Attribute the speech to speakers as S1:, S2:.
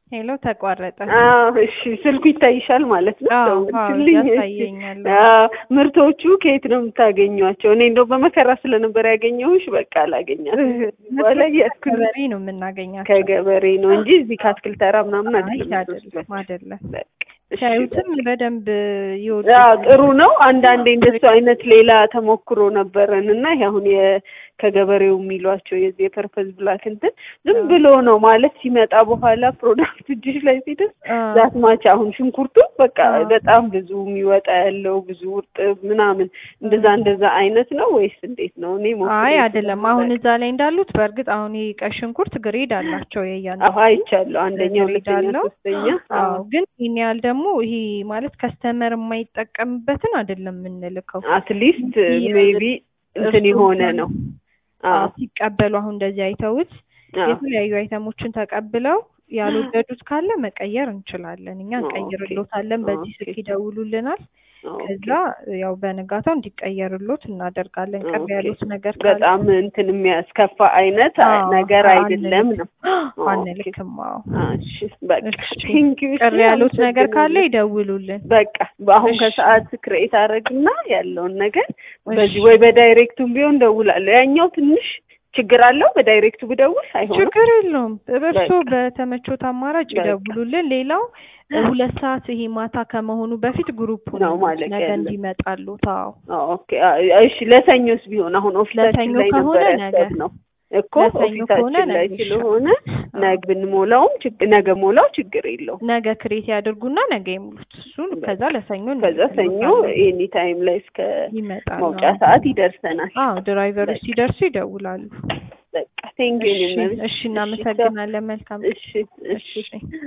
S1: ሄሎ ተቋረጠ።
S2: አዎ እሺ፣ ስልኩ ይታይሻል ማለት ነው።
S1: አዎ፣
S2: ደውልሽልኝ።
S1: አዎ፣
S2: እሺ።
S1: ያሳየኛል።
S2: አዎ፣ ምርቶቹ ከየት ነው የምታገኟቸው? እኔ እንደው በመከራ ስለነበር ያገኘሁሽ በቃ አላገኛትም። በኋላ እያልኩኝ
S1: ከገበሬ ነው የምናገኛቸው።
S2: ከገበሬ ነው እንጂ እዚህ ከአትክልት ተራ ምናምን
S1: አይ
S2: አይደለም።
S1: አይደለም አይደለም።
S2: በቃ እሺ፣
S1: ሲያዩትም በደንብ ይወዱ
S2: አዎ ጥሩ ነው። አንዳንዴ እንደሱ አይነት ሌላ ተሞክሮ ነበረን እና ይሄ አሁን የ- ከገበሬው የሚሏቸው የዚህ የፐርፐዝ ብላክ እንትን ዝም ብሎ ነው ማለት ሲመጣ በኋላ ፕሮዳክት እጅሽ ላይ ሲደርስ ዛት ማች አሁን ሽንኩርቱ በቃ
S1: አዎ።
S2: በጣም ብዙ የሚወጣ ያለው ብዙ እርጥብ ምናምን እንደዛ እንደዛ አይነት ነው ወይስ እንዴት ነው? እኔ ሞክሬ
S1: አይ አይደለም። አሁን
S2: ስለማላውቅ።
S1: እዛ ላይ እንዳሉት በእርግጥ አሁን ይሄ ቀይ ሽንኩርት ግሬድ አላቸው
S2: አዎ
S1: የእያንዳንዱ
S2: አይቻለሁ። አንደኛ፣
S1: ግሬድ
S2: ሁለተኛ፣
S1: አለው።
S2: ሶስተኛ።
S1: አዎ
S2: አዎ
S1: ግን ይህን ያህል ደግሞ ይሄ ማለት ከስተመር የማይጠቀምበትን አይደለም የምንልከው።
S2: አትሊስት
S1: ይህ
S2: ሜቢ እንትን
S1: እርሱ
S2: የሆነ
S1: እንኳን
S2: ነው።
S1: አዎ
S2: አዎ
S1: ሲቀበሉ አሁን እንደዚህ አይተውት
S2: አዎ
S1: የተለያዩ አይተሞችን ተቀብለው ያልወደዱት ካለ መቀየር እንችላለን። እኛ
S2: ኦኬ
S1: እንቀይርሎታለን። በዚህ
S2: ኦኬ
S1: ስልክ ይደውሉልናል።
S2: ኦኬ
S1: ከዛ ያው በንጋታው እንዲቀየርሎት እናደርጋለን። ቅር
S2: ኦኬ
S1: ያሉት ነገር ካለ
S2: በጣም እንትን የሚያስከፋ አይነት አ-
S1: አዎ
S2: ነገር አይደለም ነው።
S1: አንልክም
S2: ኦኬ
S1: አንልክም። አዎ
S2: እሺ በቃ
S1: እሺ
S2: ቴንኪው። እሺ
S1: ቅር ያሉት ነገር ካለ
S2: አመሰግናለሁ።
S1: ይደውሉልን።
S2: በቃ አሁን
S1: እሺ
S2: ከሰዓት ክሬት አደረግና ያለውን ነገር
S1: እሺ
S2: በዚህ ወይ በዳይሬክቱም ቢሆን ደውላለሁ። ያኛው ትንሽ ችግር አለው። በዳይሬክቱ ብደውል አይሆንም።
S1: ችግር የለውም። እርሶ
S2: በቃ
S1: በተመቾት አማራጭ
S2: በቃ
S1: ይደውሉልን። ሌላው እ ሁለት ሰዓት ይሄ ማታ ከመሆኑ በፊት ግሩፑን
S2: ነው
S1: ይሙት
S2: ማለት
S1: ነገ
S2: ያለ
S1: እንዲመጣሉ። ታው
S2: ኦኬ አ- እሺ ለሰኞስ ቢሆን አሁን ኦፊሳችን
S1: ለሰኞ
S2: ላይ
S1: ከሆነ
S2: ነበር
S1: ነገ
S2: ያሰብነው እኮ
S1: ለሰኞ ከሆነ
S2: ኦፊሳችን ላይ
S1: ነገ
S2: ስለሆነ
S1: ይሻላል።
S2: ነገ
S1: አዎ
S2: ብንሞላውም ችግ- ነገ ሞላው ችግር የለውም።
S1: ነገ ክሬት ያድርጉና ነገ ይሙሉት። እሱን ከዛ
S2: በቃ
S1: ለሰኞ
S2: ከዛ ሰኞ
S1: እንልክሎታለን።
S2: ኤኒ ታይም ላይ እስከ
S1: ይመጣል።
S2: መውጫ
S1: አዎ
S2: ሰዓት ይደርሰናል።
S1: አዎ ድራይቨሮች
S2: በቃ
S1: ሲደርሱ ይደውላሉ።
S2: በቃ ቴንኪው
S1: እሺ
S2: እኔም
S1: እሺ
S2: እሺ ቻው።
S1: እናመሰግናለን። መልካም
S2: እሺ እሺ
S1: እሺ